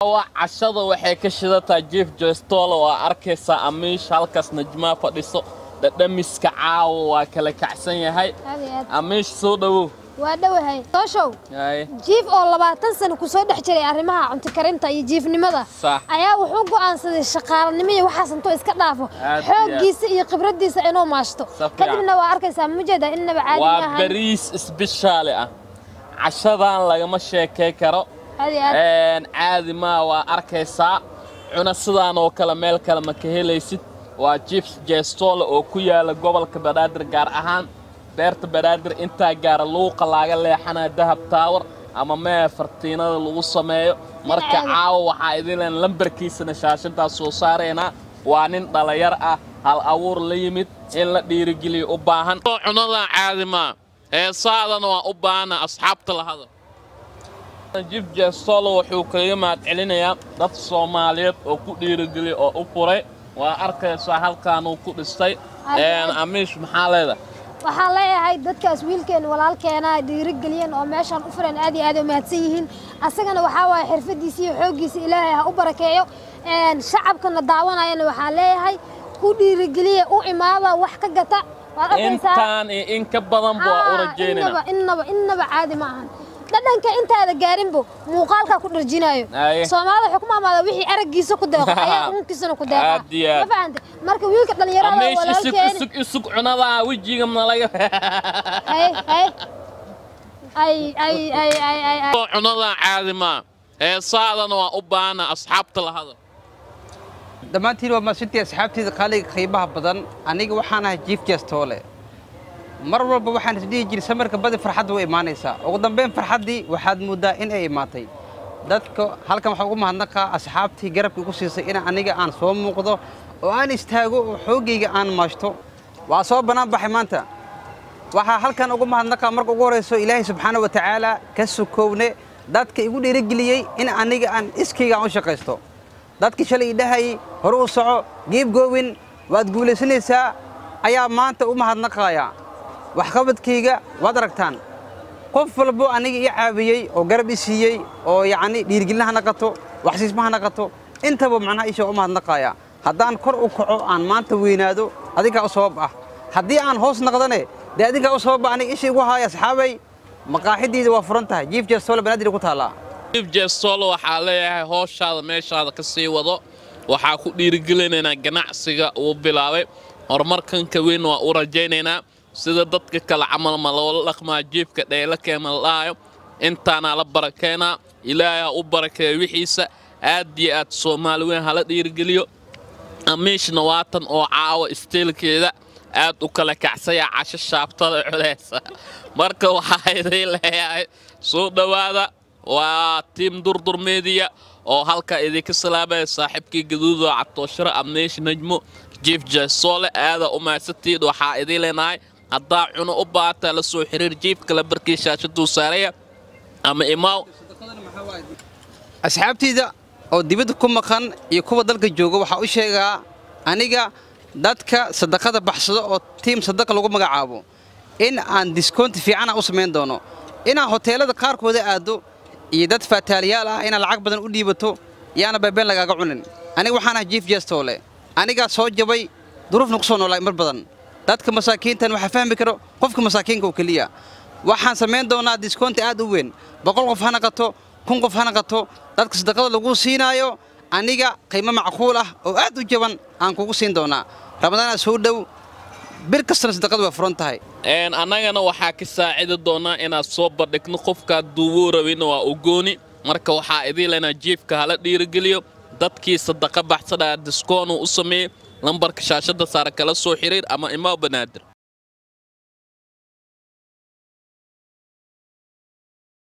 cashada waxay ka shidataa jief jestoolo waa arkaysaa amiish halkaas najmaa fadhiso dhadhamiska caawa waa kala kacsan yahay aad iyo aad amiish soo dhowow waa dhowahay sooshow Haye. jiif oo labaatan sano kusoo dhex jiray arrimaha cunto karinta iyo jiifnimada Sax. ayaa wuxuu go'aansaday shaqaalanimo iyo waxaas intuu iska dhaafo Aad iyo xooggiisa iyo khibradiisa inuu maashto Si fiican. kadibna waa arkaysaa mujeeda innaba caadi waa maahan bariis isbishaali ah cashadan lagama sheekay karo aad iyo aad Een, caadi maa waa arkaysaa cuna sidaan oo kale meel kale ma ka helaysid waa jifs jestoole oo ku yaala gobolka banaadir gaar ahaan beerta banaadir intaa gaara luuqa laaga leexanaya dahab taawar ama mee fartiinada lagu sameeyo marka caadi. caawa waxaa idileen lambarkiisana shaashintaas soo saaraynaa waa nin dhalinyar ah hal abuur la yimid in la dhiirigeliyo u baahan cunadan caadi maa heesaadana waa u baahana asxaabta lahada jif jeestolo wuxuu kaga mahadcelinayaa dad soomaaliyeed oo ku dhiirigeliya oo u furay waa arkaysaa halkaanuu ku dhistay Een, amiish maxaa leedahay waxaan leeyahay dadkaas wiilkeen walaalkeena dhiirigeliyeen oo meeshaan u fureen aad iyo aad u mahadsan yihiin asagana waxaa waaye xirfadiisa iyo xooggiisa ilaahay ha u barakeeyo Een, shacabkana daawanayana waxaan leeyahay ku dhiirigeliya u imaada wax ka gata waad arkaysaa intaan iyo in ka badan buu u Haa, rajaynayna innaba innaba innaba caadi ma ahan dhadhanka intaada gaarinbo muuqaalkaa ku dharjinayo Aye. soomaalida waxay ku maamaada wixii araggiisa ku deeqo ayaa unkiisana ku deeqa Aad iyo aad. ma fahante marka wiilka dhalinyarada amiish isug walaalkeeni isug isug cunadaa wejiga malaga ay ay ay ay ay ay ay ay cunadan caadi maa heesaadana waa u baahana asxaabta lahada dhammaantiin waa maasintii asxaabteeda qaaliga qiimaha badan aniga waxaan ahay jiif jeestoole mar walba waxaan isdhihi jiray samarka badi farxadda way imaanaysaa ugu dambayn farxaddii waxaad mooddaa in ay imaatay dadka halkan waxaa ugu mahadnaqaa asxaabtii garabka igu siisay in aniga aan soo muuqdo oo aan istaago oo xooggayga aan maashto waa soo bannaan baxay maanta waxaa halkan ugu mahadnaqaa marka ugu horayso ilaahay subxaana wa tacaala ka sukowne dadka igu dhiirigeliyey in aniga aan iskayga aan u shaqaysto dadkii shalay idhahayay hore u soco giib goowin waad guulaysanaysaa ayaa maanta u mahadnaqaaya waxqabadkayga waad aragtaan qof walbo aniga ii caawiyey oo garab i siiyey oo yacni dhiirigelin ha naqato waxsiisma ha naqato intaba macnaha isha u mahadnaqaaya haddaan kor u kaco aan maanta weynaado adinkaa u sabab ah haddii aan hoos naqdane dee adinkaa u sabab ah aniga isha igu haaya asxaabay maqaaxidiida waa furan tahay jiif jeestoole banaadir ku taallaa jif jeestolo waxaa leeyahay hooshaada meeshaada ka sii wado waxaa ku dhiirigelinaynaa ganacsiga uu bilaabay horumarkanka weyn waa u rajaynaynaa sida dadka kale camal ma loola dhaqmaa jiifka dhayla keema la dhahayo intaana la barakeenaa ilaahay ha u barakeeyo wixiisa aad iyo aad soomaali weyn hala dhiirigeliyo amiishna waatan oo caawa isteelkeeda aad u kala kacsaya casho shaabtada culeysa marka waxaa idin leeyahay soo dhowaada waa tiim durdur media oo halkaa idinka salaamaya saaxiibkii gaduudo cabtooshiro amniish najmo jiif jeesoole aada u mahadsantiid waxaa idin leenahay haddaa cuno u baahataa la soo xiriir jiifka la barkii shaashaduu saaraya ama imaaw asxaabtayda oo dibadda ku maqan iyo kuwa dalka jooga waxaa u sheegaa aniga dadka sadaqada baxsado oo tiim sadaqa lagu magacaabo in aan diskoonti fiicana u samayn doono inaan hoteelada qaarkooda aaddo iyo dad faataaliyaal ah inaad lacag badan u dhiibato yaana beebeen lagaaga cunin aniga waxaan ahay jiif jeestoole anigaa soo jabay duruufna ku soo noolaay mar badan dadka masaakiintan waxaa fahmi karo qofka masaakiinka oo keliya waxaan samayn doonaa diskoonti aad u weyn boqol qof ha naqato kun qof ha naqato dadka sadaqada lagu siinaayo aniga qiimo macquul ah oo aad u jaban aan kugu siin doonaa ramadaana soo dhow bir kastana sadaqadu waa furan tahay Een, annagana waxaa ka saacidi doonaa inaad soo bandhigno qofkaad duubuu rabina waa u gooni marka waxaa idin leenaa jiifka hala dhiirigeliyo dadkii sadaqa baxsanaa diskoonu u sameeyey lambarka shaashadda saare kala soo xiriir ama imaa banaadir